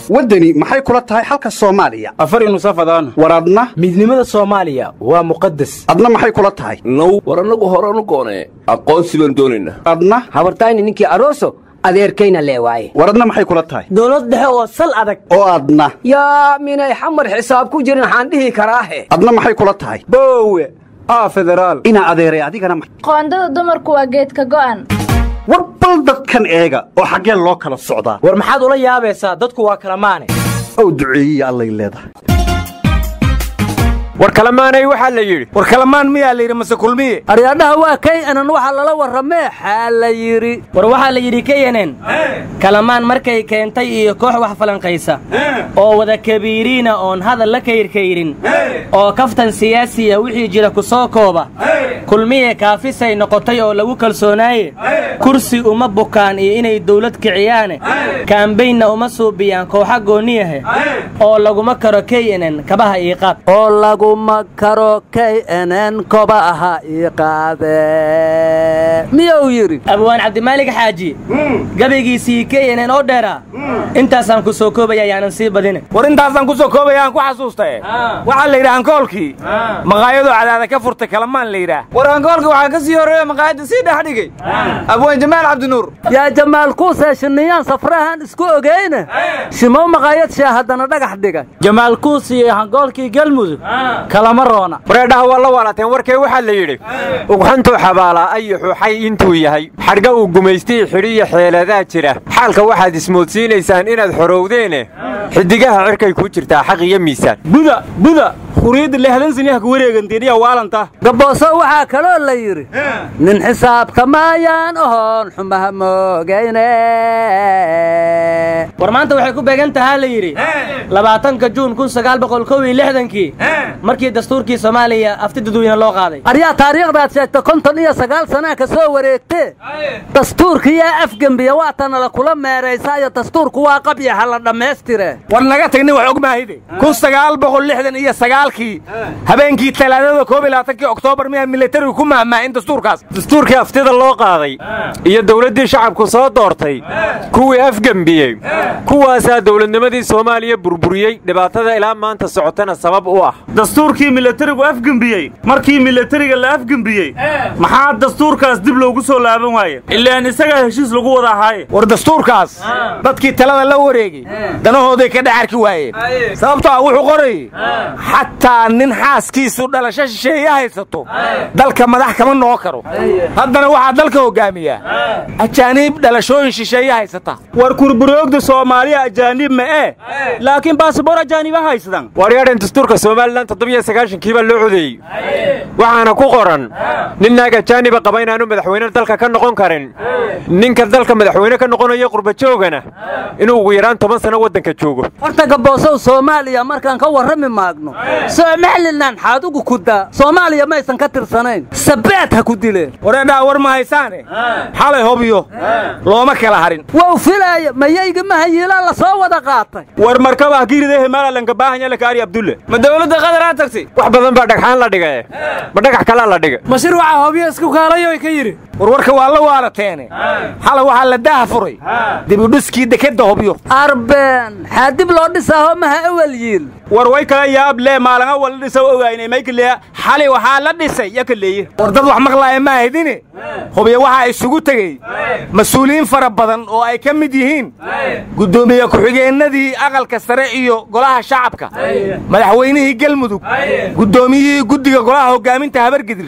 waddani maxay kula tahay xalka soomaaliya afari nusafadaan war adna midnimada soomaaliya waa muqadas adna maxay kula tahay now war annagu horanu goonee aqoonsi baan doonaynaa adna habartayni ninkii aroso adeerkayna lee waaye war adna maxay kula tahay dowlad dhexe oo sal adag oo adna yaa minay xamar xisaab ku jirin waxaan dhihi karaahe adna maxay kula tahay boowe aa federaal inaa adeeray adigana ma- qoondada dumarku waa geedka go'an war bal dadkan eega oo xaggeen loo kala socdaa war maxaad ula yaabaysaa dadku waa kala maane ow duceeyiyi allay leedahay war kalamaanay waxaa la yidhi war kalamaan miyaa la yidhi mase kulmiye aryaadhaha waa kay anan waxaa lala warramee xaa la yidhi war waxaa la yidhi kayanen kalamaan markay keentay iyo koox wax falanqaysa oo wada kabiiriina oon hadal la kayrkayrin oo kaftan siyaasiya wixii jira ku soo kooba kulmiye kaafisay noqotay oo lagu kalsoonaaye kursi uma bukaan iyo inay dawlad kiciyaane kaambaynna uma suubiyaan kooxa goonniyahe oo laguma karo knn kabaha ii qaad oo laguma karo kay enen koba aha ii qaade miyuu yidhi abwaan cabdimaalig xaaji gabaygiisii knn oo dheeraa intaasaan ku soo koobaya yaanan sii badine war intaasaan ku soo koobaya aan ku xasuustae waxaa la yidhi ankoolkii maqaayadoo cadaada ka furtay kalamaan la yidhaah war ankoolkii waxaa ka sii horreeya maqaayadda sii dhex dhigay abwaan jamaal cabdinuur yaa jamaal kuusee shinniyaan safrahan isku ogeyne shimow maqaayad shee haddana dhagax dhigay jamaal kuusi iyo hangoolkii galmudug kalama roona wareedhaha waa la waalateen warkee waxaa la yidhi ugxantuu xabaalaa ayuxuuxay intuu yahay xadhga uu gumaystay xidhiyo xeeladaa jira xaalka waxaad ismoodsiinaysaan inaad xorowdeene xiddigaha cirkay ku jirtaa xaq iyo miisaan buda buda huriyadda lehdan siniha ku wareeganteeniya waalanta gabooso waxaa kaloo la yidhi nin xisaabta maayaan ohoon xumaha moogayne war maanta waxay ku beegan tahaa la yidhi labaatanka juun kun sagaal boqol kow iyo lixdankii markii dastuurkii soomaaliya afti dadweyne loo qaaday aryaa taariikhdaad sheegta konton iyo sagaal sanaa ka soo wareegtee dastuurkiyaa afgembiya waatanala kula meeraysaayo dastuurku waa qabya ha la dhammaystire war naga tagni wax og maahide kun sagaal boqol lixdan iyo sagaalkii habeenkii talaadada koob iyo labaatankii oktoobar miyaa militarigu ku mahmaahin dastuurkaas dastuurkii aftida loo qaaday iyo dawladdii shacabku soo doortay kuwii afgembiyey kuwaasaa dawladnimadii soomaaliya burburiyey dhibaatada ilaa maanta socotana sabab u ah dastuurkii milatarigu afgembiyey markii milatariga la afgembiyey maxaa dastuurkaas dib loogu soo laaban waaye ilaan isagaa heshiis lagu wada ahaaye war dastuurkaas dadkii talada la wareegay danahooday ka dhacarki waayeen sababtoo ah wuxuu qorayey xataa nin xaaskiisu dhalasho shisheeye haysato dalka madax kama noo karo haddana waxaa dalka hoggaamiyaa ajaaniib dhalashooyin shisheeye haysata war kurburoogda soomaaliya ajaanib ma ee laakiin baasabor ajaaniba haysadan waryaadhan dastuurka somalilan toddobiyo sagaashankii baa loo codeeyey waxaana ku qoran nin naag ajaaniba qaba inaanu madaxweyne dalka ka noqon karin ninka dalka madaxweyne ka noqonaya qurbajoogana inuu ugu yaraan toban sano waddanka joogo horta gaboosow soomaaliya markaan ka warrami maagno somalilan xaadugu kudaa soomaaliya maysan ka tirsanayn sabaad ha ku dileen wareedhaa war ma haysaane xalay hobyo looma kala harin wow filaaya mayayga mahayiilaa la soo wada qaatay war markabah giiridahe maalalanka baahanya kaari abdulle ma dawladda qadaraa tagtay wax badan baa dhagxaan la dhigae ma dhagax kalaa la dhigay mashir waxaa hobyo isku kaalayo ka yidhi warwarka waa la waalateene xalay waxaa la daaha furay dibudhiskii dekedda hobyo arbeen xaa dib loo dhisaaho maha ewel yiil war way kala yaab lee maalanga wala dhisa ogaynay maykalea xalay waxaa la dhisay yakaleeye war dad wax maqlaaya ma ahaydine hobyo waxaa isugu tegey mas-uuliyiin fara badan oo ay ka mid yihiin guddoomiye ku-xigeennadii aqalka sare iyo golaha shacabka madaxweynihii gelmudug guddoomiyihii guddiga golaha hoggaaminta habargedir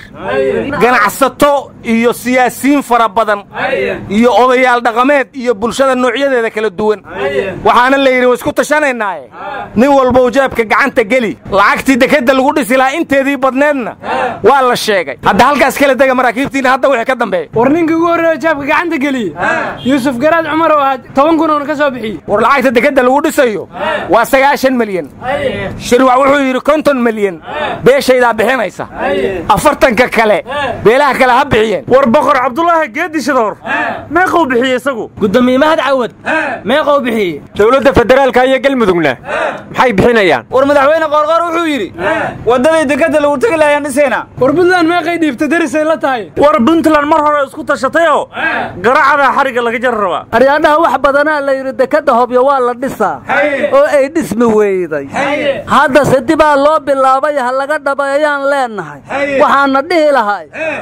ganacsato iyo siyaasiyiin fara badan iyo odayaal dhaqameed iyo bulshada noocyadeeda kala duwan waxaana la yidhi wa isku tashanaynaaye nin walbow jeebka gacanta geli lacagtii dekedda lagu dhisi lahaa inteedii badneedna waa la sheegay hadda halkaas kala dega maraakiibtiina hadda wixii ka dambeeya war ninka ugu horreeya jaabka gacanta geliye yuusuf garaad cumar oo ahaa toban kun oona ka soo bixiyey war lacagta dekedda lagu dhisayo waa sagaashan milyan shirwac wuxuu yidhi konton milyan beeshaydaa bixinaysa afartanka kale beelaha kale ha bixiyeen war boqor cabdulaahi geedi shadoor meequu bixiyey isagu gudoomiye mahad cawad meeqou bixiyey dowladda federaalka iyo galmudugna maxay bixinayaan war madaxweyne qoorqoor wuxuu yidhi waddadii dekadda lagu tegi lahayaan dhisaynaa war buntland meeqay dhiibta derisay la tahay war puntland mar hore isku tashatay oo garacadaa xarigga laga jari rabaa aryaadhaha wax badanaa la yidhi dekadda hobyo waa la dhisaa oo ay dhismi weyday haddase dibaa loo bilaabay ha laga dhabeeyaan leennahay waxaana dhihi lahay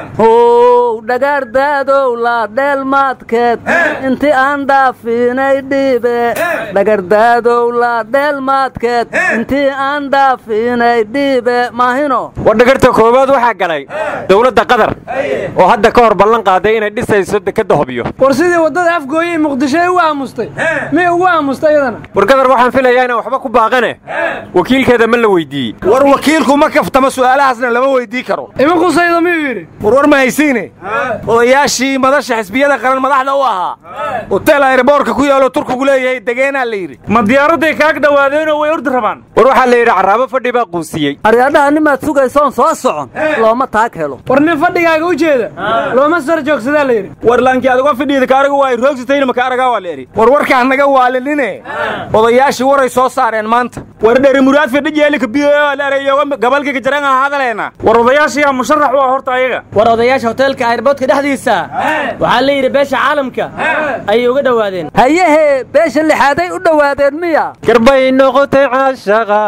how dhagaardaadow laa dheelmaadkeed inti aan dhaafinay dhiibe dhagardaadow laa dheelmaadkeed intii aan dhaafinay dhiibe maahino war dhagarta koowaad waxaa galay dowladda qatar oo hadda ka hor ballan qaaday inay dhisayso dekadda hobyo war sidii waddada afgooyey muqdisho ay u aamustay miyay ugu aamustay iyadana war qatar waxaan filayaa inaan waxba ku baaqane wakiilkeeda ma la weydiiyey war wakiilku ma kaftama su'aalahaasna lama weydii karo ima qusaydo miyuu yidhi war war ma haysiine odayaashii madasha xisbiyada qaran madaxda u ahaa hotel aeroboorka ku yaalo turkigu leeyahay degeenaa la yidhi ma diyaaradday kaag dhowaadeenoo way ordi rabaan war waxaa la yidhi carraabo fadhi baa quusiyey aryaadhaha nimaad sugaysoon soo socon looma taag helo war nin fadhigaaga u jeeda looma sar joogsadaa la yidhi war laankii adigo fidhiida kaaragu waa roogsitayna maka aragaa waa la eri war warkaa naga waalinine odayaashii waray soo saareen maanta war dheri muraad fidhi jeelika biyo gabalkika jaran aan hadaleena war odayaashayaa musharax u ah horta ayaga war odayaasha hoteelka airboodka dhexdiisa waxaa la yidhi beesha caalamka ayay uga dhowaadeen hayahee beesha lixaaday u dhowaadeen miya garbay noqotay caashaqa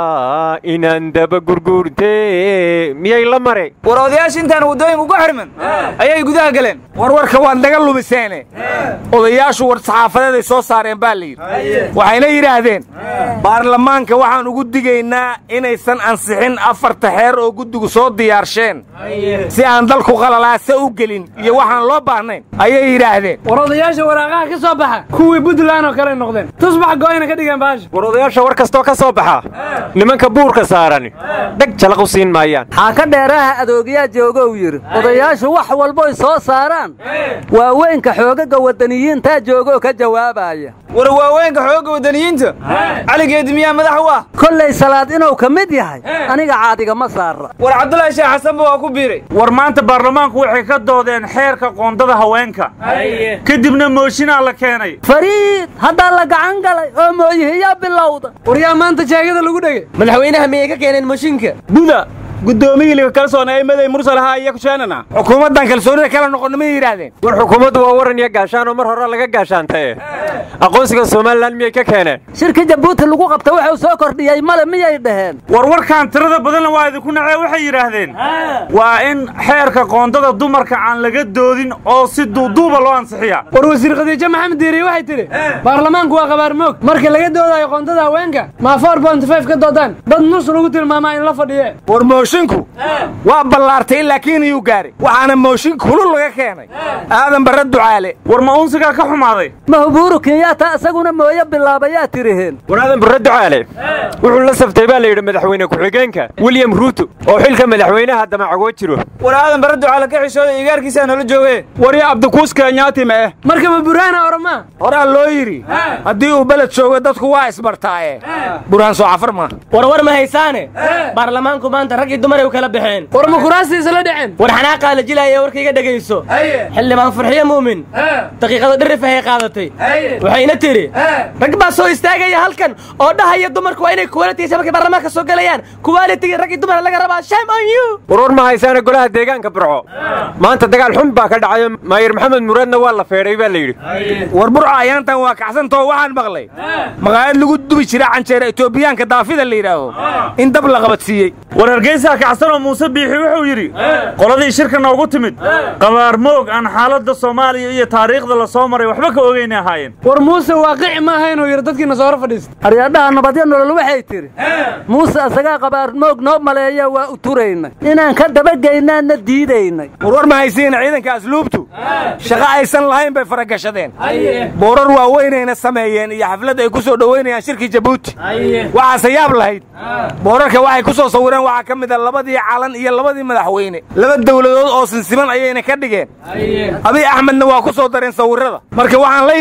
inaan daba gurguurte miyay la mare war odayaasha intaan waddooyinka uga xirmin ayay gudaha galeen war warka waad naga lumiseene odayaashu war saxaafadeeday soo saareen baa la yidhi waxayna yidhaahdeen baarlamaanka waxaan ugu digaynaa inaysan ansixin afarta xeer oo guddigu soo diyaarsheen si aan dalku qalalaase u gelin iyo waxaan loo baahnayn ayay yidhaahdeen war odayaasha waraaqaha ka soo baxa kuwii puntland oo kale noqdeen tusbax gooyna ka dhigeen baasha war odayaasha war kastoo ka soo baxa nimanka buurka saaran dheg jalaq u siin maayaan xaa ka dheeraha adoogyaa joogow yidhi odayaashu wax walboy soo saaraan waaweynka xoogaga waddaniyiintaa joogoo ka jawaabaya war waaweynka xoogga waddaniyiinta caligeedi miyaa madax u ah kollay salaad inuu ka mid yahay aniga caadiga ma saara war cabdulaahi sheekh xasanba waa ku biiray war maanta baarlamaanku waxay ka doodeen xeerka qoondada haweenka kadibna mooshinaa la keenay fariid haddaa la gacan galay oo mooyihiyaa bilowda war yaa maanta jaagada lagu dhegay madaxweynaha miyay ka keeneen mooshinka buda gudoomiyiliga kalsoon eemaday mursalaha iyo kusheenana xukuumaddan kalsoonida kala noqonna may yidhaahdeen war xukuumaddu waa waran iyo gaashaan oo mar hore laga gaashaantae aqoonsiga somalilan miyay ka keeneen shirka jabuuti lagu qabta wuxuu soo kordhiyey male miyay dhaheen war warkaan tirada badanna waa idinku nacee waxay yidhaahdeen waa in xeerka qoondada dumarka aan laga doodin oo si duuduuba loo ansixiya war wasiir khadiijo maxamed diiriye waxay tidhi baarlamaanku waa qabaar moog marka laga doodayo qoondada haweenka maa for bont five ka doodaan dad nus lagu tilmaamaa in la fadhiye war moshinku waa ballaartay ilaa kiiniyuu gaaray waxaana mooshin kulul laga keenay aadan barre ducaale war ma unsigaa ka xumaaday mahbuuru kenyaata isaguna mooyo bilaabayaa tiriheen war aadan barre ducaale wuxuu la saftay baa la yidhi madaxweyne ku-xigeenka william ruuto oo xilka madaxweynaha damacagoo jiro war aadan barre ducaale ka xishooda igaarkiisaa nala jooge warya abdikuus kenyaati ma eh marka ma buraana oromaa horaa loo yidhi haddii uu beled joogo dadku waa isbartaaye burhaan soo cafar maaha war war ma haysaane baarlamaanku maanta rag iyo dumar ay u kala baxeen war ma kuraastiisa la dhaceen war xanaaqaa la jilaaya warkaiga dhegayso xildhibaan farxiyo muumin daqiiqada dhirif ahay qaadatay waxayna tidhi rag baa soo istaagaya halkan oo dhahaya dumarku waa inay kuwaalitiga markay baarlamaanka soo galayaan kuwaalitiga rag iyo dumar laga rabaa shame on you war war ma haysaane golaha deegaanka burco maanta dagaal xun baa ka dhacayo maayir maxamed muraadna waa la feedhay baa la yidhi war burca ayaantan waa kacsantao waxaan maqlay maqaayad lagu dubi jira canjeera etoobiyaanka daafida la yidhaaho in dab la qabadsiiyey war hargeysaa kacsanoo muuse biixi wuxuu yidhi qoladii shirka noogu timid qabaar moog aan xaaladda soomaaliya iyo taariikhda la soo maray waxba ka ogeynay ahaayeen war muuse waaqici ma aha inuu yidhi dadkiina soo hor fadhiista aryaadhaha nabadyo nolol waxay tidhi muuse asagaa qabaar moog noo maleeya waa u turaynay inaan ka dabageynaanna diidaynay war war ma haysiina ciidanka asluubtu shaqo aysan lahayn bay faragashadeen boorar waaweynayna sameeyeen iyo xaflad ay ku soo dhoweynayaan shirkii jabuuti waxaase yaab lahayd boorarka waxay ku soo sawireen waxaa ka mid a labadii calan iyo labadii madaxweyne laba dawladood oo sinsiman ayayna ka dhigeen abiy axmedna waa ku soo dareen sawirrada marka waxaan la yaabay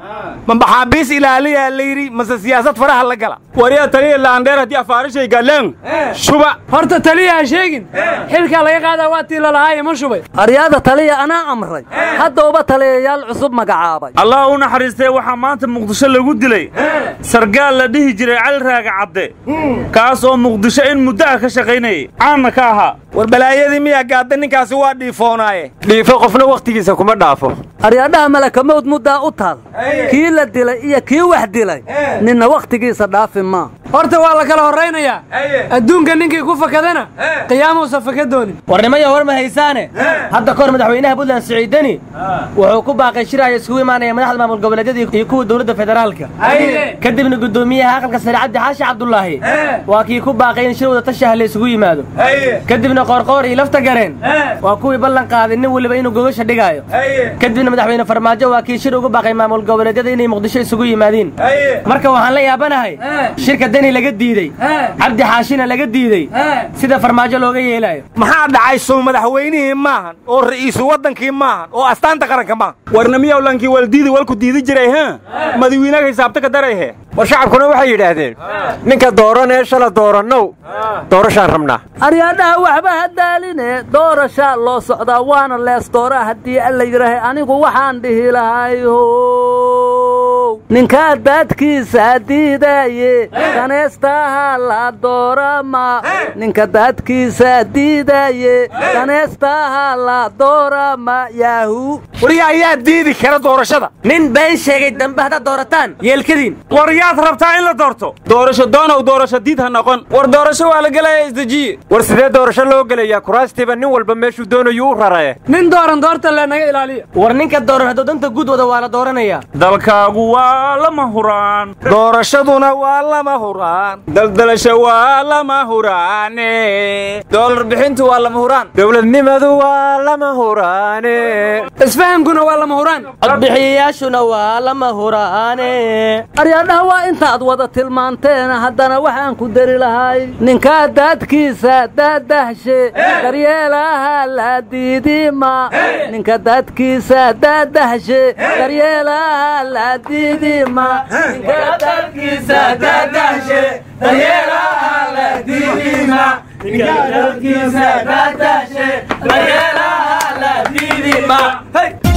ma maxaabiis ilaaliyaa la yidhi mase siyaasad faraha la gala wariya taliya laandheer haddii afaarishay galeen shuba horta taliya ha sheegin xilkaa laga qaadaa waa tii lalahaaye ma shubay aryaada taliya anaa amray haddauba taliyayaal cusub magacaabay allah u naxariistee waxaa maanta muqdisho lagu dilay sargaal la dhihi jiray cali raaga cadde kaas oo muqdisho in muddo ah ka shaqaynayay caanna ka ahaa war balaayadii miyaa gaadda ninkaasi waa dhiifoonaaye dhiifo qofna wakhtigiisa kuma dhaafo aryaadhaha malakamowd muddaa u taal kii la dilay iyo kii wax dilay ninna wakhtigiisa dhaafi maa horta waa la kala horraynayaa adduunka ninkii ku fakadana qiyaamuusan faka doonin warnimaya war ma haysaane hadda kahor madaxweynaha puntland siciidani wuxuu ku baaqay shir ay isugu imaanaya madaxda maamul goboleedyada iyo kuwa dowladda federaalka kadibna guddoomiyaha aqalka sare cabdi xaashi cabdulaahi waa kii ku baaqay in shir wada tashaha la isugu yimaado kadibna qoorqoor iyo lafta gareen waa kuwii ballan qaaday nin weliba inuu gogasha dhigaayo kadibna madaxweyne farmaajo waa kii shir ugu baaqay maamul goboleedyada inay muqdisho isugu yimaadiin marka waxaan la yaabanahay shirka deni laga diidey cabdi xaashina laga diidey sida farmaajo looga yeelaayo maxaa dhacay sow madaxweynihii maahan oo ra'iisu waddankii maahan oo astaanta qaranka maahan warnamiyaw lankii waldiidi walku diidi jiray ha madawiinaga hisaabta ka darayhe war shacabkuna waxay yidhaahdeen ninka dooranee shala doorannow doorashaan rabnaa aryaadhaha waxba ha daaline doorashaa loo socdaa waana leesdooraa haddii alla yidhaahay anigu waxaan dhihi lahay how ninkaa daadkiisa diidaaye daneestaha la doorama ninka daadkiisa diidaaye daneestaha la doorama yaahu wariya ayaa diidi kara doorashada nin been sheegay dambe haddaad doorataan yeelkadiin war yaad rabtaa in la doorto doorasho doonow doorasho diid ha noqon war doorasho waa la gelaya isdejiye war sidee doorasho loo gelayaa kuraastiiba nin walba meeshuu doonayu u rarae nin dooran doorta le naga ilaaliya war ninka dooran hadduu danta guud wada waa la dooranayaa dalkaagu waa lama huraan doorashaduna waa lama huraan daldalasho waa lama huraane doolar bixintu waa lama huraan dowladnimadu waa lama huraane isfahamkuna waa lama huraan codbixiyayaashuna waa lama huraane aryaadhaha waa intaad wada tilmaanteen haddana waxaan ku dari lahay ninkaa daadkiisa daadahshe daryeelaha la diidima ninka daadkiisa daadahshe daryeelaha la diidima ninka daadkiisa daadahshe daryeelaha la diidima ninka daadkiisa daadahshe daryeelaha la diidima